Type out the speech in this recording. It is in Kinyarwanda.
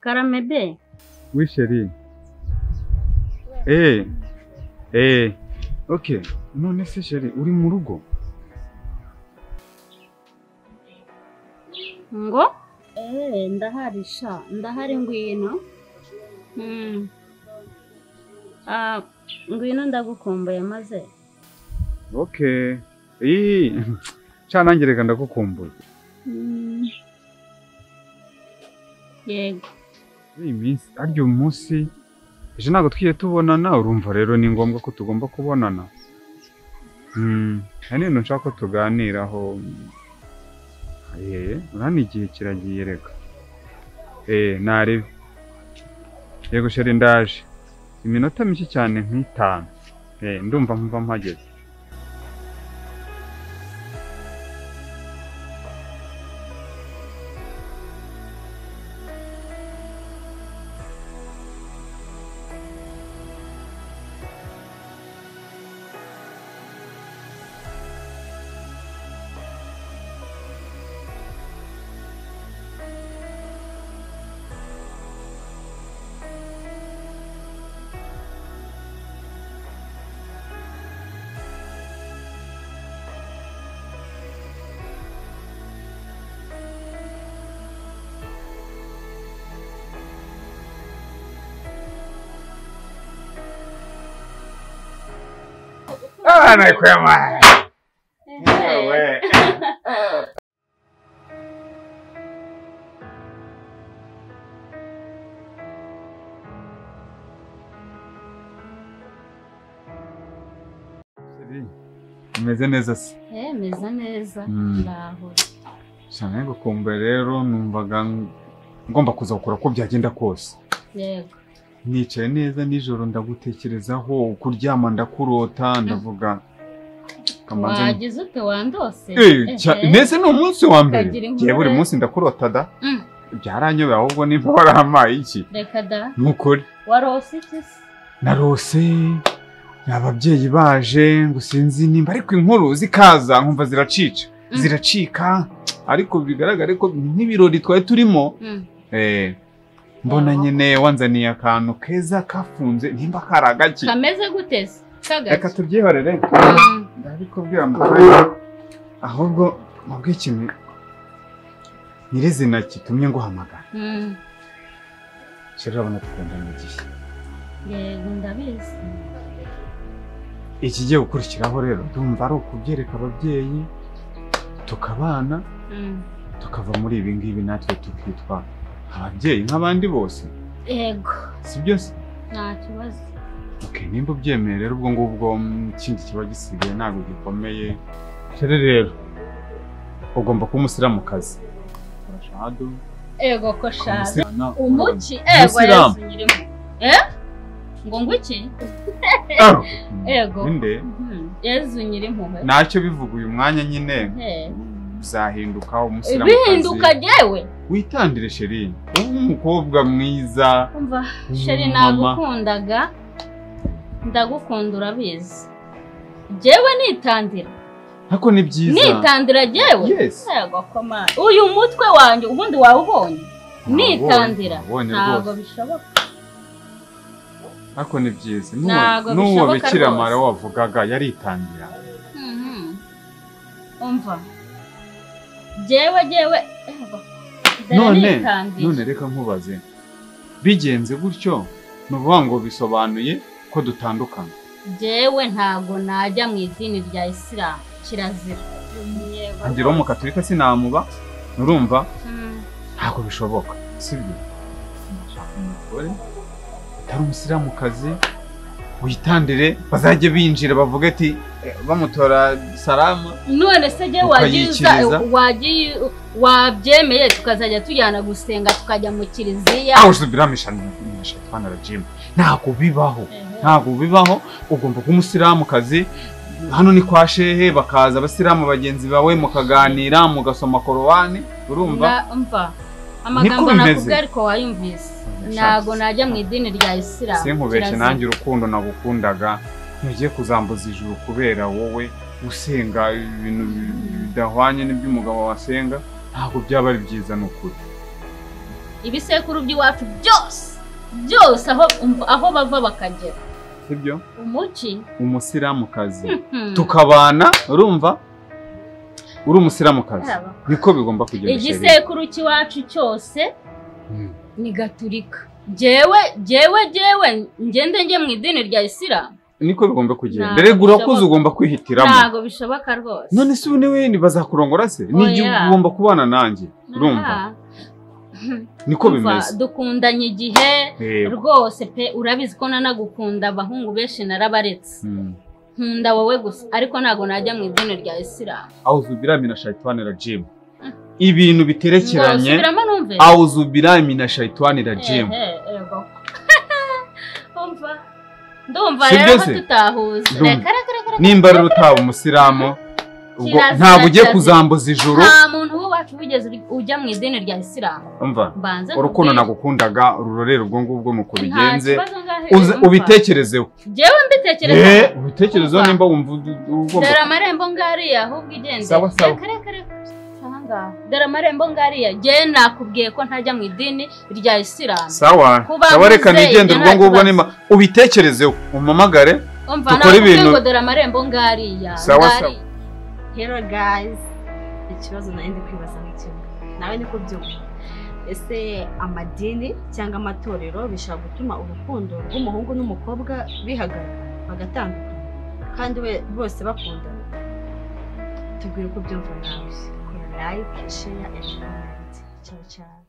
Karame be Oui, chérie. Eh, eh, ok. None se chérie, uri mu rugo? ngo eh ndahari sha ndahari ngwino Mm. Ah, ngwino ndagukumbuye maze Ok. Eh, cana nanjye reka ndagukumbuye. Mm. yego Iyi minsi, arya uyu munsi, ejo ntabwo twigiye tubonana, urumva rero ni ngombwa ko tugomba kubonana. Hmm, hari ibintu nshaka ko tuganiraho. Eh, urabona igihe kiragiye reka. Eh, narebe. Yego sheri ndaje. Iminota mike cyane nk'itanu. Eh, ndumva nkumva mpageze. Ah, nakwema. Umeze neza se? eh meza neza Mm. ndaho Cyane gukumbuye rero numvaga ngomba kuza gukora uko byagenda kose. yego Nicaye neza nijoro ndagutekerezaho kuryama ndakurota ndavuga kamanzi wagize ute wandose Eh, cya- Ehe. mbese ni umunsi wa mbere Ukagira inkuru ngiye buri rero. munsi ndakurota da Mm. byaranyobeye ahubwo nimporama iki reka da ni ukuri warose iki se narose ababyeyi baje ngo sinzi nimba ariko inkuru zikaza nkumva ziracica Mm. ziracika ariko bigaragare ko n'ibirori twari turimo Mm. eh, mbona Ah. nyine wanzaniye akantu keza kafunze nimba kari agaki kameze gute se reka kagake tubyihorere Mm. ndabikubwira mu kanya ahubwo mubwe ikintu nyirizina kitumye nguhamagara Mm. rero urabona tukundana igihe yego ndabizi ikigiye gukurikiraho rero ndumva ari ukubyereka ababyeyi tukabana Mm. tukava muri ibi ngibi natwe tukitwa ababyeyi nk'abandi bose yego si byo se nta kibazo Ok, nimba ubyemeye rero ubwo ngubwo mm, ikindi kiba gisigaye ntabwo gikomeye rero rero ugomba kuba umusilamukazi Rashadu, yego ko shaza umusirana, umuki ego Umusilamu. yezu nyirimo eh ngo ngwiki Ah! Ego. Ninde? Mhm. yezu nyirimpuhwe ntacyo bivuga uyu mwanya nyine Eh. uzahinduka umusilamukazi bihinduka jyewe witandire sheri wowe umukobwa mwiza umva sheri nagukundaga ndagukunda urabizi jyewe nitandira ariko ni byiza nitandira jyewe Yes. yego komana uyu mutwe wanjye ubundi wawubonye Nabonye, nitandira nabonye ntabwo rwose. bishoboka ariko ni byiza N'uwo- Ntabwo n'uwo bishoboka bikira rwose. mara wavugaga yaritandira Mhm. umva jyewe jyewe yego dore None, nitandira. none reka nkubaze bigenze gutyo ni ukuvuga ngo bisobanuye ko dutandukana jyewe ntabwo najya mu idini rya isilamu kirazira ngira umukaturika sinamuba urumva Mm. ntabwo bishoboka sibyo nshaka umugore utari umusilamukazi witandire bazajye binjira bavuga ati "Eh, bamutora salama none se jye wagiza Ukayikiriza? wagiye wabyemeye tukazajya tujyana gusenga tukajya mu kiliziya aho usubiramisha nimesha twana rajimu ntabwo bibaho ntabwo bibaho ugomba kuba umusilamukazi hano ni kwa shehe bakaza abasilamu bagenzi bawe mukaganira mugasoma korowani urumva Na- mva amagambo bimeze. nakubwiye ariko wayumvise Ndashaka. ntabwo najya mu idini rya isilamu sinkubeshye kirazira. nanjye urukundo nagukundaga ntugiye kuzambuza ijuru kubera wowe usenga ibintu bi- bidahwanye n'iby'umugabo wasenga ntabwo byaba ari byiza ni ukuri ibisekuru by'iwacu byose byose aho aho bava bakagera sibyo umuki umusilamukazi tukabana urumva uri umusilamukazi niko bigomba kugenda shereka igisekuru cy'iwacu cyose ni gaturika jewe jewe jewe ngende njye mu idini rya isilamu niko bigomba kugenda Ntabwo rega urakuze bishoboka. ugomba kwihitiramo ntago bishoboka rwose none se ubu niwe ntibazakurongora se ni igihe Oya. ugomba kubana nanjye urumva Ah. niko Umva, bimeze dukundanye igihe Yego. rwose pe urabizi ko nanagukunda abahungu benshi narabaretse Mm. nkunda wowe gusa ariko ntago najya mu idini rya isilamu awuzubira mina shayitani rajimu ibintu biterekeranye Ngo, subiramo numve awuzubira mina shayitani rajimu Ehe, ego. Umva, ndumva Si rero ko byose? tutahuza Ndumva. Reka, reka, reka, reka. nimba rero utaba umusilamu ubwo Kirazira, ntabwo ugiye kirazira. kuzambuza ijuru nta muntu w'iwacu wigeze uri- ujya mu idini rya isilamu umva mbanze urukundo nkubwire. nagukundaga rurorera ubwo ngubwo mu Nta kubigenze kibazo ngahe, uze- umva. ubitekerezeho Jewe mbitekereza Eh, ubitekerezeho Umva. nimba wumva u- ugomba dore amarembo ngariya ahubwo igende Sawa, sawa. Reka, reka, reka. Aha ngaha. dore amarembo ngariya je nakubwiye ko ntajya mu idini rya isilamu sawa Kuba sawa reka muzeye, nigende nta ubwo ngubwo kibazo. nimba ubitekerezeho umpamagare umva Dukore nakubwiye ibintu- ngo dore amarembo ngariya Sawa, sawa. ngariya. Hello guys, ikibazo nawe ndi kwibaza nk'ikimwe nawe niko byumva ese amadini cyangwa amatorero bishobora gutuma urukundo rw'umuhungu n'umukobwa bihagarara bagatandukana kandi we bose bakundana tubwire uko byumva nawe kora like share and comment ciao ciao